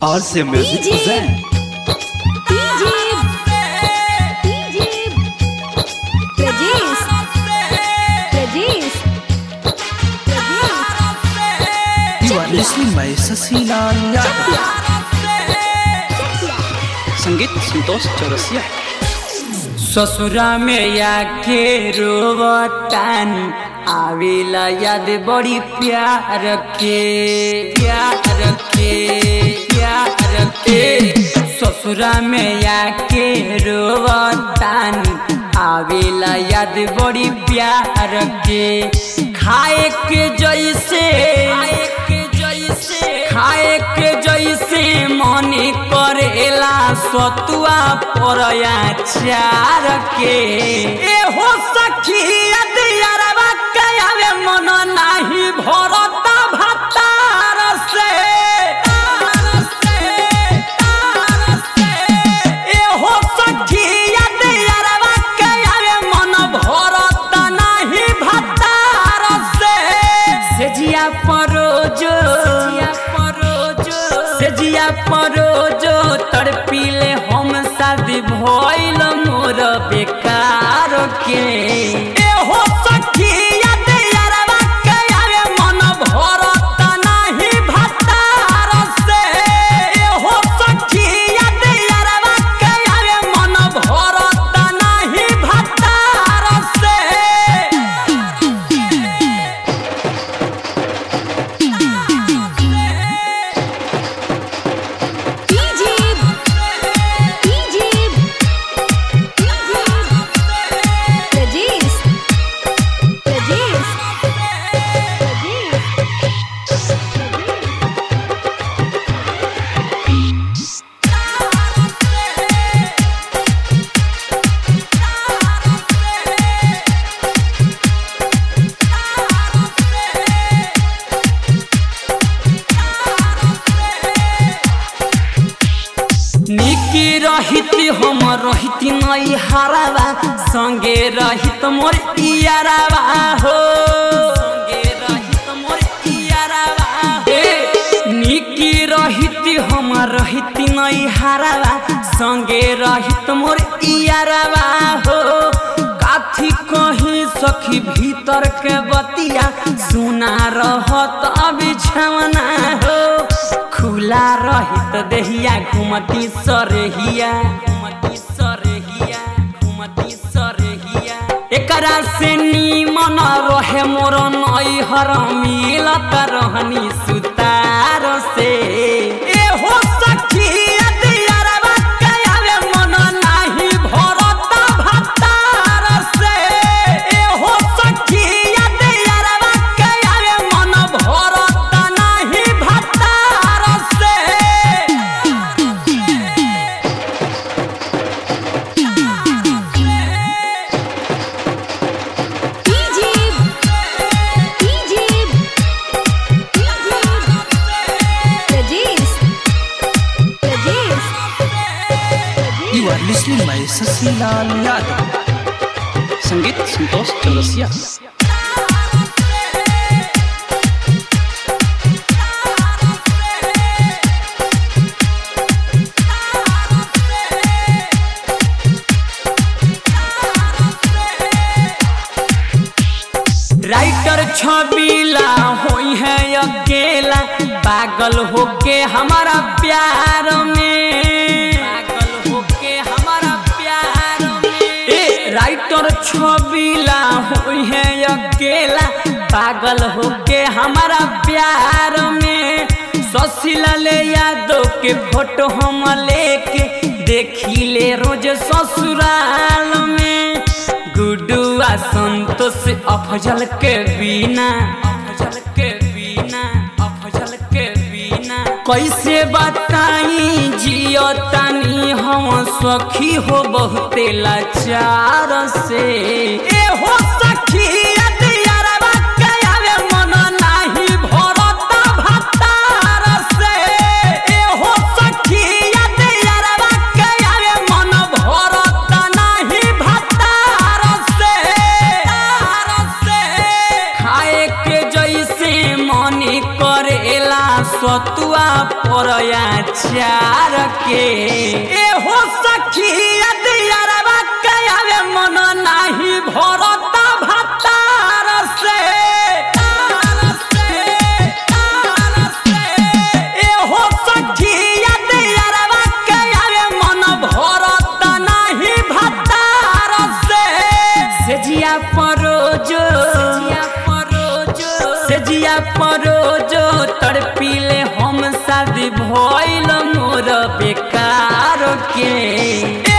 RC Music DJ. present DJ DJ Rajesh Rajesh Rajesh You are listening by Sasilaal Yadav संगीत संतोष चौरसिया ससुरा में आके रोवतान आवेला याद बड़ी प्यार के प्यार के प्यार के ससुरा में आके रोवतान आवेला याद बड़ी प्यार के खाए के जैसे खाए के जैसे खाए के जैसे मन करेला सतुआ परया चार के ए हो सखी अदियारवा कयावे मन नाही भरता भतार से तार से तार से ए हो सखी अदियारवा कयावे मन भरता नाही भतार से सेजिया परोजो सेजिया परोजो सेजिया परोजो तड़पीले हम शादी भइल मोर बेकार के ए हो सखी याद यारवा कयावे मन भरत नाही भतार से ए हो सखी याद यारवा कयावे मन भरत नाही भतार से DJ DJ Rajesh Rajesh Rajesh निकी रहित हम रहित नई हरावा संगे रहित मोर इयारावा हो संगे रहित मोर इयारावा ए निकी रहित हम रहित नई हरावा संगे रहित मोर इयारावा हो काथी कहीं सखी भीतर के बतिया सुना रहत बिछवना हो खुला रहित देहिया घुमती सरहिया घुमती सरहिया घुमती सरहिया एकरा से नीमन रहे मोर नैहर मिलत रहनी सुतार से ए हो सखी अदियारवा कयावे मन नाही भरत भतार से ए हो सखी अदियारवा कयावे मन भरत नाही भतार से DJ DJ Rajesh Rajesh You are listening by Sasilaal Yadav संगीत संतोष चौरसिया राइटर छबीला होई है अकेला पागल होके हमारा प्यार में पागल होके हमारा प्यार में ए राइटर छबीला होई है अकेला पागल होके हमारा प्यार में ससिला ले यादव के फोटो हम लेके देखी ले रोज ससुराल में गुडुआ संतोष अफजल के बिना अफजल के बिना अफजल के बिना कैसे बताई जियो तानी हम सखी हो बहुते लाचार से ए हो सखी अदियारवा कयावे मन नाही भरत भतार से ए हो सखी अदियारवा कयावे मन भरत नाही भतार से तार से खाए के जैसे मन करेला सतुआ पर पापड़ चार के ए हो सखी दियारवा कयावे मन नाही भरता भतार से तार से तार से ए हो सखी दियारवा कयावे मन भरता नाही भतार से सेजिया परोजो सेजिया परोजो सेजिया परोजो तड़पीले हम शादी भइल मोर बेकार के